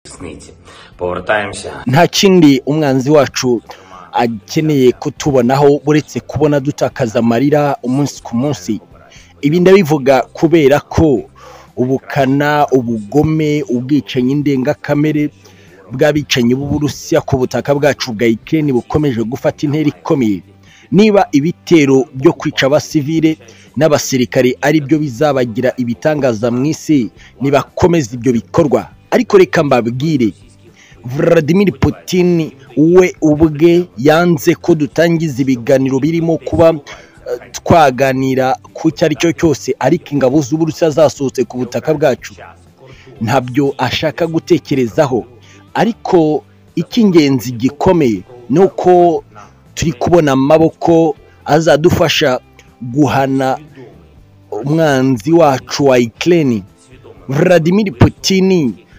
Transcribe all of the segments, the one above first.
снить. Повертаємося nta kindi umwanzi wacu akeneye kutubonaho uretse kubona dutakaza amarira umunsi ku munsi ibi ndabivuga kubera ko ubukana ubugome ubwicanyi ndengakamere bw'abicanyi b'uburusiya ku butaka bwacu bwa ikirere bukomeje gufata intera ikomeye niba ibitero byo kwica abasivile n'abasirikare ari byo bizabagira ibitangaza mu isi nibakomeze ibyo bikorwa ariko reka mbabwire Vladimir Putin we ubwe yanze ko dutangiza ibiganiro birimo kuba eh, twaganira ku icyo ari cyo cyose ariko ingabo z'uburusiya zasohotse ku butaka bwacu ntabyo ashaka gutekerezaho ariko icy'ingenzi gikomeye ni uko turi kubona amaboko azadufasha guhana umwanzi wacu wa ikirere Vladimir Putin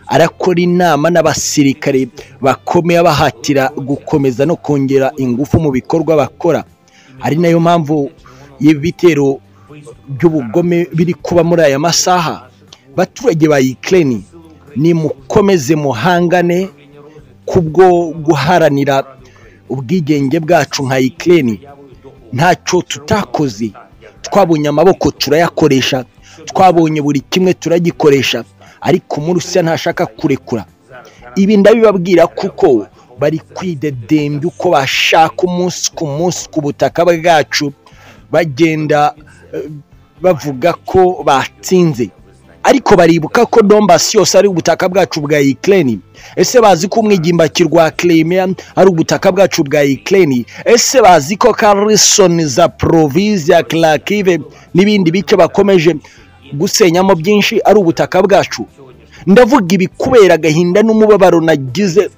arakora inama n'abasirikare bakomeye abahatira gukomeza no kongera ingufu mu bikorwa bakora ari nayo mpamvu y'ibitero by'ubugome biri kuba muri aya masaha baturage ba Ukraine ni mukomeze muhangane kubwo guharanira ubwigenge bwacu nka Ukraine ntacyo tutakoze twabonye amaboko turayakoresha twabonye buri kimwe turagikoresha ariko umurusiya ntashaka kurekura ibi ndabibabwira kuko bari kwidedembya uko bashaka umunsi ku munsi ku butaka bwacu bagenda eh, bavuga ko batsinze ariko baribuka ko dombasi yose ari ubutaka bwacu bwa ikirere ese bazi ko umwigimbaki rwa kiremiya ari ubutaka bwacu bwa ikirere ese bazi ko karisoni za poroviziya karakive n'ibindi bice bakomeje gusenyamo byinshi ari ubutaka bwacu ndavuga ibi kubera agahinda n'umubabaro nagize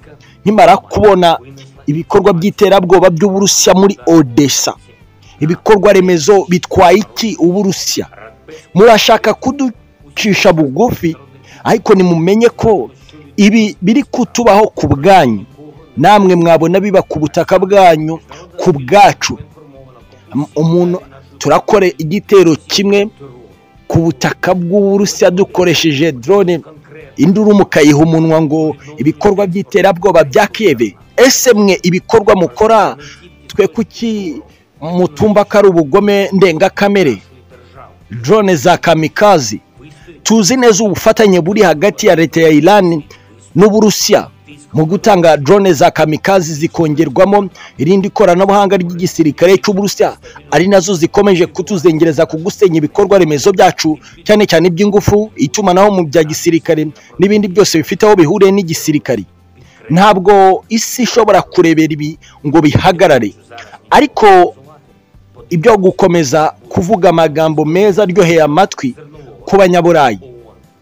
nkimara kubona ibikorwa by'iterabwoba by'uburusiya muri odessa ibikorwa remezo bitwaye iki uburusiya murashaka kuducisha bugufi ariko nimumenye ko ibi biri kutubaho ku bwanyu namwe mwabona biba ku butaka bwanyu ku bwacu Am- umuntu turakore igitero kimwe ku butaka bw'uburusiya dukoresheje drone induru mukayiha umunwa ngo ibikorwa by'iterabwoba bya kiyeve ese mwe ibikorwa mukora twe kuki mutumva ko ari ubugome ndengakamere drone za kamikazi tuzi neza ubufatanye buri hagati ya leta ya Iran n'Uburusiya mu gutanga drone za kamikazi zikongerwamo irindi koranabuhanga ry'igisirikare cy'Uburusiya ari nazo zikomeje kutuzengereza ku gusenya ibikorwa remezo byacu cyane cyane iby'ingufu itumanaho mu bya gisirikare n'ibindi byose bifite aho bihuriye n'igisirikare ntabwo isi ishobora kurebera ibi ngo bihagarare ariko ibyo gukomeza kuvuga amagambo meza aryoheye amatwi ku banyaburayi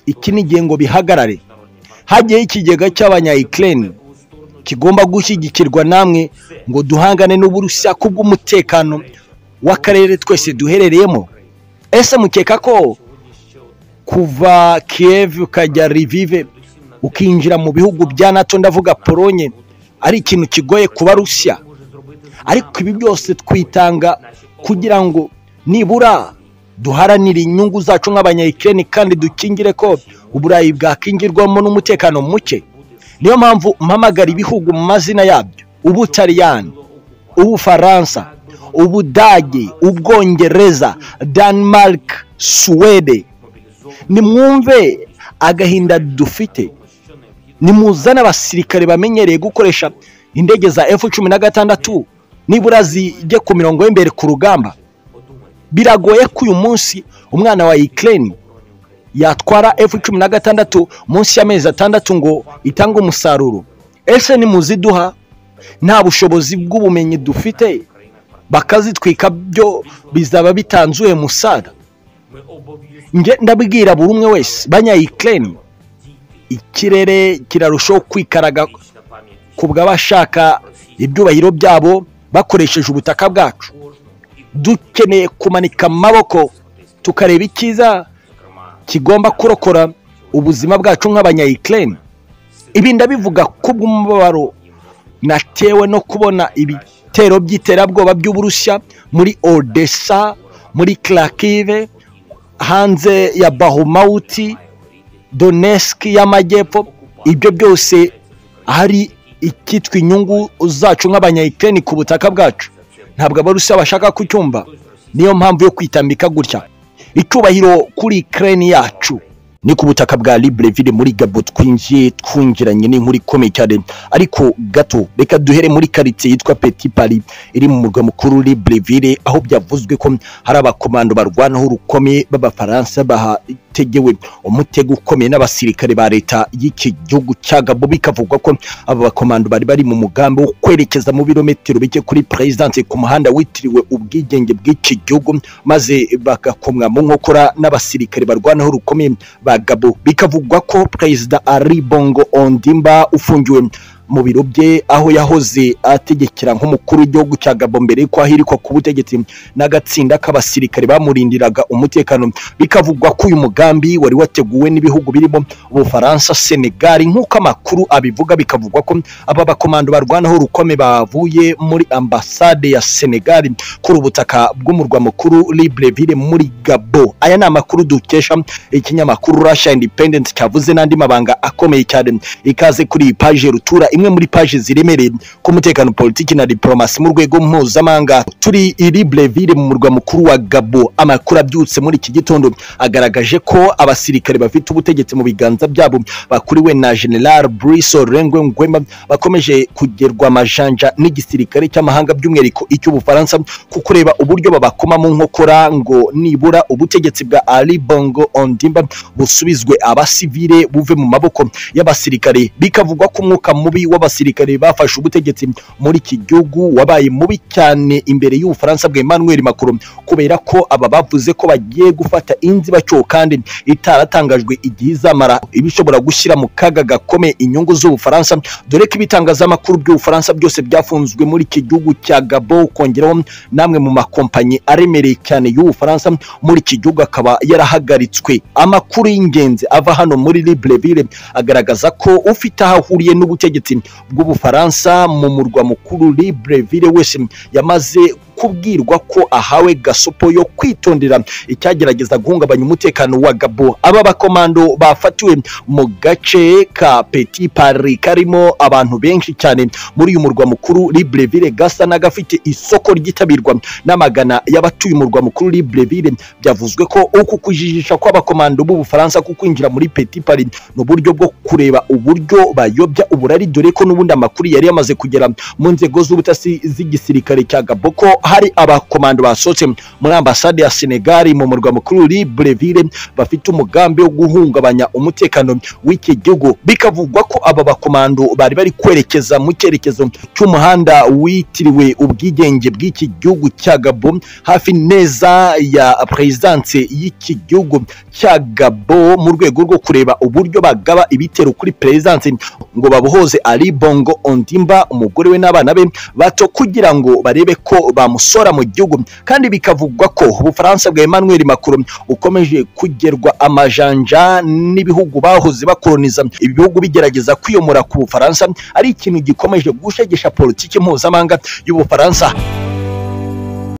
iki ni igihe ngo bihagarare hajyaho ikigega cy'abanya Ukraine kigomba gushyigikirwa namwe ngo duhangane n'uburusiya kubw'umutekano w'akarere twese duherereyemo ese mukeka ko kuva Kiev ukajya Lviv ukinjira mu bihugu bya NATO ndavuga Polonye ari ikintu kigoye kuba Rusiya ariko ibi byose twitanga kugira ngo nibura duharanire inyungu zacu nk'abanyayikirere kandi dukingire ko uburayi bwakingirwamo n'umutekano muke niyo mpamvu mpamagara ibihugu mu mazina yabyo ubutaliyani ubufaransa ubudage ubwongereza denmark suwede nimwumve agahinda dufite nimuzane abasirikare bamenyereye gukoresha indege za F cumi na gatandatu nibura zijye ku mirongo y'imbere ku rugamba biragoye ko uyu munsi umwana wa Ukraine yatwara F cumi na gatandatu munsi y'amezi atandatu ngo itange umusaruro ese nimuziduha nta bushobozi bw'ubumenyi dufite bakazitwika byo bizaba bitanzuye musada nge ndabwira buri umwe wese banya Ukraine ikirere kirarushaho kwikaraga kubw'abashaka ibyubahiro byabo bakoresheje ubutaka bwacu dukeneye kumanika amaboko tukareba icyiza kigomba kurokora ubuzima bwacu nk'abanyayikirere ibi ndabivuga kubw'umubabaro natewe no kubona ibitero by'iterabwoba by'uburusiya muri odessa muri karakive hanze ya bahumawuti doneski y'amajyepfo ibyo byose hari ikitwa inyungu zacu nk'abanyayikirani ku butaka bwacu ntabwo abarusiya bashaka kucyumva niyo mpamvu yo kwitambika gutya icyubahiro kuri ikirani yacu ni ku butaka bwa libreville muri gabo twinjiye twungiranye n'inkuru ikomeye cyane ariko gato reka duhere muri karitsiye yitwa peti pari iri mu murwa mukuru libreville aho byavuzwe ko hari abakomando barwanaho urukome b'abafaransa bahategewe umutego ukomeye n'abasirikare ba leta y'iki gihugu cya gabo bikavugwa ko aba bakomando bari bari mu mugambi wo kwerekeza mu birometero bike kuri perezidanse ku muhanda witiriwe ubwigenge bw'iki gihugu maze bagakomwa mu nkokora n'abasirikare barwanaho rukomeye ba gabo bikavugwa ko perezida ari bongo ondimba ufungiwe mu biro bye aho yahoze ategekera nk'umukuru w'igihugu cya gabo mbere y'uko ahirikwa ku butegetsi n'agatsinda k'abasirikare bamurindiraga umutekano bikavugwa ko uyu mugambi wari wateguwe n'ibihugu birimo ubufaransa senegali nk'uko amakuru abivuga bikavugwa ko aba bakomando barwanaho rukomeye bavuye muri ambasade ya senegali kuri ubutaka bw'umurwa mukuru libreville muri gabo aya ni amakuru dukesha ikinyamakuru russia independent cyavuze n'andi mabanga akomeye cyane ikaze kuri iyi paje rutura imwe muri paje ziremereye ku mutekano politiki na diplomasi mu rwego mpuzamahanga turi iri breville mu murwa mukuru wa gabo amakuru abyutse muri iki gitondo agaragaje ko abasirikare bafite ubutegetsi mu biganza byabo bakuriwe na general brice rengwe ngwema bakomeje kugerwa amajanja n'igisirikare cy'amahanga by'umwihariko icy'ubufaransa ku kureba uburyo babakoma mu nkokora ngo nibura ubutegetsi bwa ali bongo ondimba busubizwe abasivile buve mu maboko y'abasirikare bikavugwa ko umwuka mubi w'abasirikare bafashe ubutegetsi muri iki gihugu wabaye mubi cyane imbere y'ubufaransa bwa Emmanuel Macron kubera ko aba bavuze ko bagiye gufata inzibacyuho kandi itaratangajwe igihe izamara ibishobora gushyira mu kaga gakomeye inyungu z'ubufaransa dore ko ibitangazamakuru by'ubufaransa byose byafunzwe muri iki gihugu cya Gabo kongeraho n'amwe mu makompanyi aremereye cyane y'ubufaransa muri iki gihugu akaba yarahagaritswe amakuru y'ingenzi ava hano muri libreville agaragaza ko ufite aho ahuriye n'ubutegetsi bw'ubufaransa mu murwa mukuru libreville wese yamaze kubwirwa ko ahawe gasopo yo kwitondera icyagerageza guhungabanya umutekano wa gabo aba bakomando bafatiwe mu gace ka peti pari karimo abantu benshi cyane muri uyu murwa mukuru libreville gasa n'agafite isoko ryitabirwa n'amagana y'abatuye umurwa mukuru libreville byavuzwe ko uku kujijisha kw'abakomando b'ubufaransa ku kwinjira muri peti pari ni uburyo bwo kureba uburyo bayobya uburari dore ko n'ubundi amakuru yari yamaze kugera mu nzego z'ubutasi z'igisirikare cya gabo ko hari abakomando basohotse muri ambasade ya senegali mu murwa mukuru libreville bafite umugambi wo guhungabanya umutekano w'iki gihugu bikavugwa ko aba bakomando bari bari kwerekeza mu cyerekezo cy'umuhanda witiriwe ubwigenge bw'iki gihugu cya gabo hafi neza ya perezidanse y'iki gihugu cya gabo mu rwego rwo kureba uburyo bagaba ibitero kuri perezidanse ngo babohoze ari bongo ondimba umugore we n'abana be bato kugira ngo barebe ko bamusora mu gihugu kandi bikavugwa ko ubufaransa bwa emmanuel macron bukomeje kugerwa amajanja n'ibihugu bahoze bakoroniza ibi bihugu bigerageza kwiyomora ku bufaransa ari ikintu gikomeje gushegesha politiki mpuzamahanga y'ubufaransa